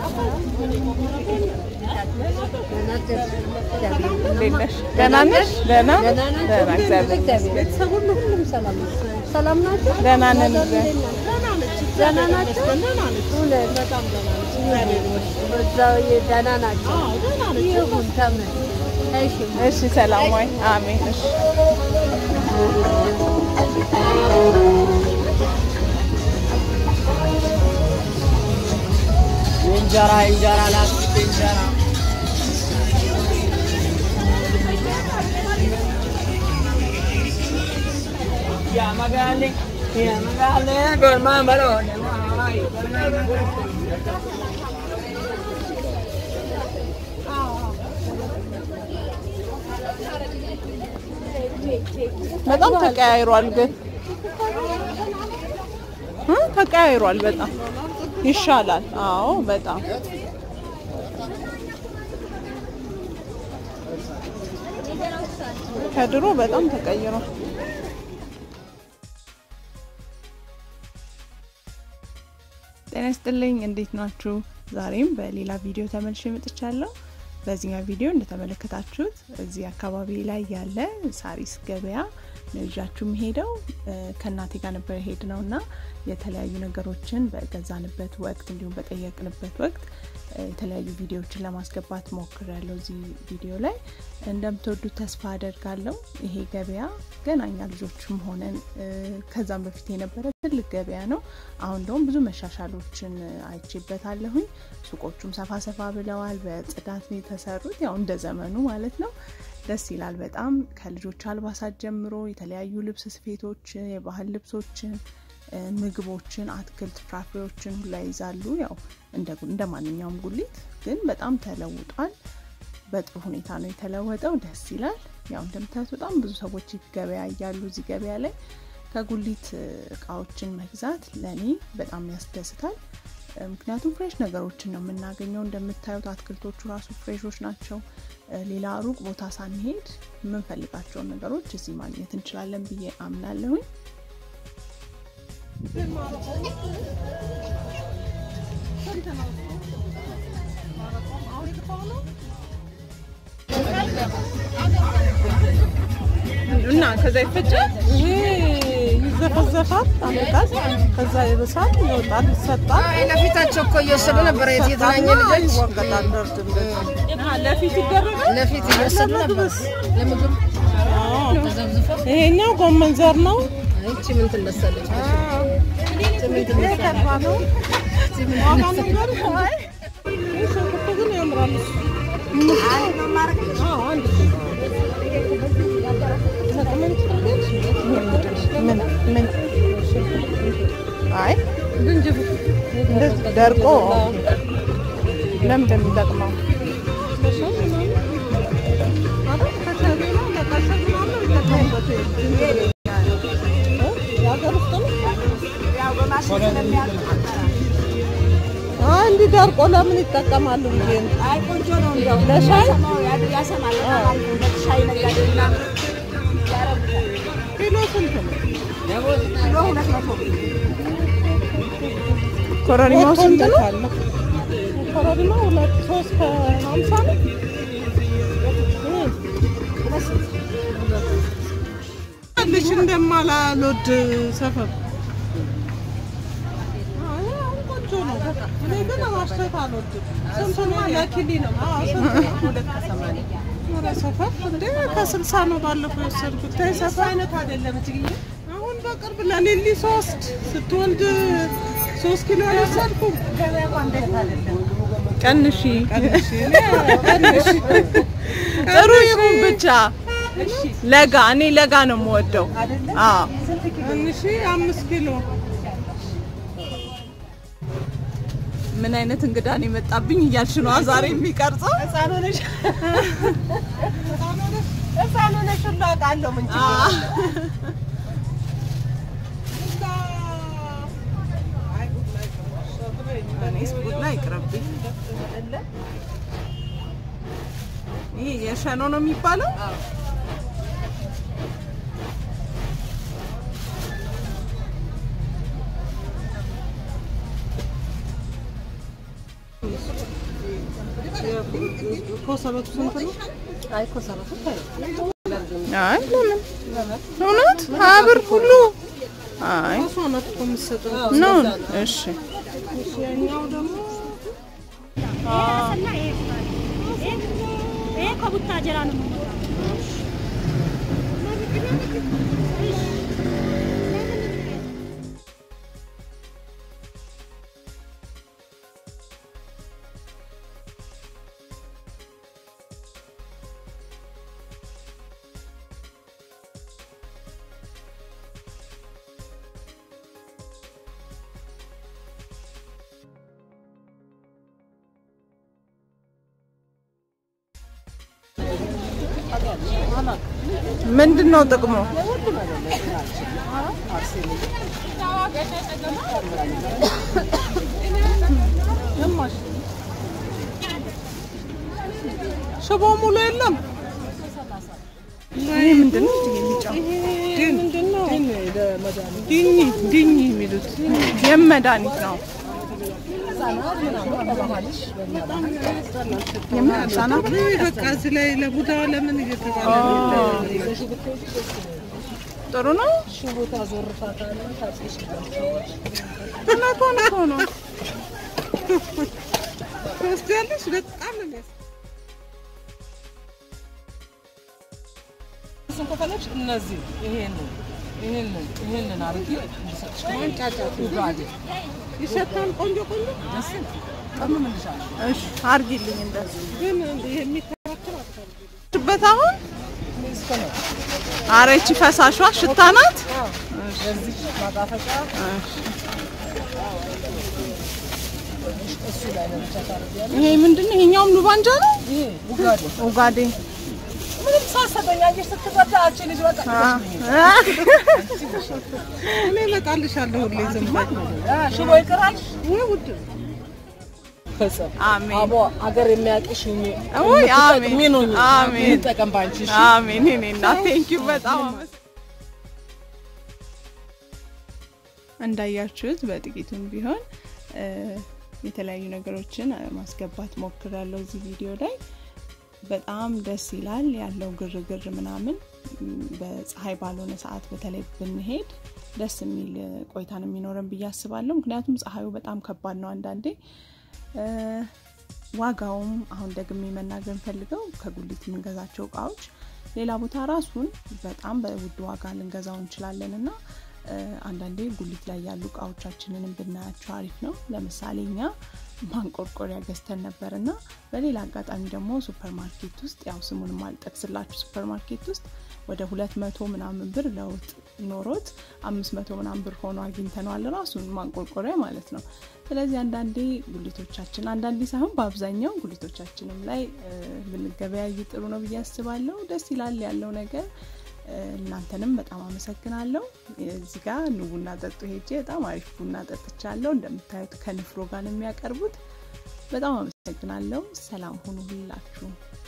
እንዴት ነሽ? ደህና ነሽ? ደህና ደህና፣ እግዚአብሔር ይመስገን። ቤተሰብ ሁሉ ሁሉም ሰላም ነው። ሰላም ናቸው። ደህና ነን። እግዚአብሔር ደህና ናቸው። እውነት በዛው ደህና ናቸው። ይሁን ተመን እሺ እሺ፣ ሰላም ወይ? አሜን። እሺ እንጀራ እንጀራ ላስ እንጀራ ያ መጋሌ ያ መጋሌ ጎርማ በሎ በጣም ተቀያይሯል፣ ግን እ ተቀያይሯል። በጣም ይሻላል። አዎ በጣም ከድሮ በጣም ተቀይሯል። ጤና ይስጥልኝ እንዴት ናችሁ? ዛሬም በሌላ ቪዲዮ ተመልሼ መጥቻለሁ። በዚህኛው ቪዲዮ እንደተመለከታችሁት እዚህ አካባቢ ላይ ያለ ሳሪስ ገበያ ነው ይዣችሁ የምሄደው። ከእናቴ ጋር ነበር የሄድ ነው እና የተለያዩ ነገሮችን በገዛንበት ወቅት እንዲሁም በጠየቅንበት ወቅት የተለያዩ ቪዲዮዎችን ለማስገባት ሞክሬያለሁ። እዚህ ቪዲዮ ላይ እንደምትወዱት ተስፋ አደርጋለሁ። ይሄ ገበያ ገና እኛ ልጆችም ሆነን ከዛም በፊት የነበረ ትልቅ ገበያ ነው። አሁን ደግሞ ብዙ መሻሻሎችን አይቼበታለሁኝ። ሱቆቹም ሰፋ ሰፋ ብለዋል። በጽዳት ነው የተሰሩት፣ ያው እንደ ዘመኑ ማለት ነው። ደስ ይላል በጣም ከልጆች አልባሳት ጀምሮ የተለያዩ ልብስ ስፌቶችን፣ የባህል ልብሶችን ምግቦችን፣ አትክልት፣ ፍራፍሬዎችን ሁላ ይዛሉ። ያው እንደ ማንኛውም ጉሊት ግን በጣም ተለውጧል። በጥሩ ሁኔታ ነው የተለወጠው። ደስ ይላል። ያው እንደምታዩት በጣም ብዙ ሰዎች ገበያ እያሉ እዚህ ገበያ ላይ ከጉሊት እቃዎችን መግዛት ለእኔ በጣም ያስደስታል። ምክንያቱም ፍሬሽ ነገሮችን ነው የምናገኘው። እንደምታዩት አትክልቶቹ ራሱ ፍሬሾች ናቸው። ሌላ ሩቅ ቦታ ሳንሄድ የምንፈልጋቸውን ነገሮች እዚህ ማግኘት እንችላለን ብዬ አምናለሁኝ። እና ከዛ ይፈጫል፣ ይዘፈዘፋል። አንድ ጋዝ ከዛ ይብሳል፣ ይወጣል፣ ይሰጣል። ለፊታቸው እኮ እየወሰዱ ነበረ የተገናኘ ልጆች ይወቀጣል። ደርድ እንደዚህ ለፊት ይደረጋል። ለፊት እየወሰዱ ነበር ለምግብ ተዘብዝፎ። ይሄኛው ጎመን ዘር ነው። ይቺ ምን ትመሰለች? ሽንኩርቱ ግን ያምራል። አዎ፣ አንድ ምን ምን አይ ዝንጅብል እንደዚህ ደርቆ ለምንድን ነው የሚጠቅመው? እንዲህ ደርቆ ለምን ይጠቀማሉ ብዬ ነው። ለሻይ ኪሎ ስንት ነው? ኮረሪማው ስንት ነው? ኮረሪማ ሁለት ሶስት ከሀምሳ ነው። ልሽ እንደማላልወድ ሰፈር አይ፣ አሁን ቆንጆ ነው። እኔ ግን ማሽተት አልወድም። ስንት ነው? ለኪሊ ነው። አዎ፣ ስንት ነው? ሁለት ከሰማንያ ኧረ ሰፈር እንደ ከስልሳ ነው ባለፈው የወሰድኩት። ተይ ሰፈር አይነት አይደለም እትዬ። አሁን በቅርብ ለሊሊ ሶስት ስትወልድ ሶስት ኪሎ አልወሰድኩም። ቀንሺ ቀንሽ እኔ ቀንሽ ጥሩ ይሁን ብቻ ለጋ። እኔ ለጋ ነው የምወደው። አዎ ቀንሽ አምስት ኪሎ ምን አይነት እንግዳ ነው የመጣብኝ እያልሽ ነው ዛሬ የሚቀርጸው? ህፃን ሆነሽ ሁሉ አውቃለሁ። ምን እኔስ ቡና ይቅርብኝ። ይሄ የሸኖ ነው የሚባለው? እሱ? ኮሰበቱ ስንት ነው? አይ ኮሰበቱ ታዩ አይ ለምን እውነት ሀያ ብር ሁሉ አይ እሷ ናት እኮ የምትሰጠው። ነው እሺ ያኛው ደግሞ ይሄ ከቡታጀራ ነው። ምንድን ነው ጥቅሙ? ሽቦ ሙሉ የለም። ይሄ ምንድን ነው? የሚጫው ምንድን ነው? ዲኝ ዲኝ የሚሉት የመድኃኒት ነው። የምን ህጻናት ውይ፣ በቃ እዚህ ላይ ለቡዳ ለምን እየተባለ ጥሩ ነው። እውነቷን እኮ ነው። ትወስጃለሽ? በጣም ነው የሚያስ እሱን ከፈለግሽ እነዚህ ይሄንን ይሄንን ይሄንን አድርጊ እንዲሰጥሽ ማንጫጫት ጉጋዴ ይሸታል። ቆንጆ ቆንጆ ደስ ይላል። ቀምምልሻለሁ እሺ አርጊልኝ እንደሱ ግን የሚከራከር አታርጊ። በት አሁን ኧረ ይቺ ፈሳሿ ሽታ ናት። የዚህ ማጣፈጫ እሱ ላይ ነው ብቻ ታደርጊያለሽ። ይሄ ምንድን ነው? ይሄኛውም ሉባንጃ ነው። ይሄ ጉጋዴ ኡጋዴ ምንም ሳሰጠኝ አየሽ ስትረዳ አንቺ ልጅ በቃ እኔ እመጣልሻለሁ ሁሌ ዝም በይ ሽቦ ይቅራል ወይ ውድ ፈጸም አሜን አቦ አገር የሚያውቅሽ ሁኚ ውይ አሜን የምትጠቅሚ ሁኚ አሜን ይጠቀም ባንቺ እሺ አሜን እኔ እና ቴንኪዩ በጣም አመሰ- እንዳያችሁት በጥቂቱም ቢሆን እ፣ የተለያዩ ነገሮችን እ፣ ማስገባት ሞክሬያለሁ እዚህ ቪዲዮ ላይ በጣም ደስ ይላል ያለው ግርግር ምናምን እም፣ በፀሐይ ባልሆነ ሰዓት በተለይ ብንሄድ ደስ የሚል እ፣ ቆይታን የሚኖረን ብዬ አስባለሁ ምክንያቱም ፀሐዩ በጣም ከባድ ነው አንዳንዴ እ፣ ዋጋውም አሁን ደግሜ መናገር ፈልገው ከጉሊት የምንገዛቸው እቃዎች ሌላ ቦታ ራሱን በጣም በውድ ዋጋ ልንገዛው እንችላለን እና እ፣ አንዳንዴ ጉሊት ላይ ያሉ እቃዎቻችንንም ብናያቸው አሪፍ ነው። ለምሳሌ እኛ ማንቆርቆሪያ ገዝተን ነበር እና በሌላ አጋጣሚ ደግሞ ሱፐር ማርኬት ውስጥ ያው ስሙንም አልጠቅስላችሁ ሱፐር ማርኬት ውስጥ ወደ ሁለት መቶ ምናምን ብር ለውጥ ኖሮት አምስት መቶ ምናምን ብር ሆኖ አግኝተነዋል ራሱን ማንቆርቆሪያ ማለት ነው። ስለዚህ አንዳንዴ ጉሊቶቻችን አንዳንዴ ሳይሆን በአብዛኛው ጉሊቶቻችንም ላይ እ፣ ብንገበያይ ጥሩ ነው ብዬ አስባለሁ። ደስ ይላል ያለው ነገር። እ፣ እናንተንም በጣም አመሰግናለሁ። እዚህ ጋር ኑ ቡና ጠጡ ሄጄ በጣም አሪፍ ቡና ጠጥቻለሁ። እንደምታዩት ከንፍሮ ጋር ነው የሚያቀርቡት። በጣም አመሰግናለሁ። ሰላም ሁኑ ሁላችሁ።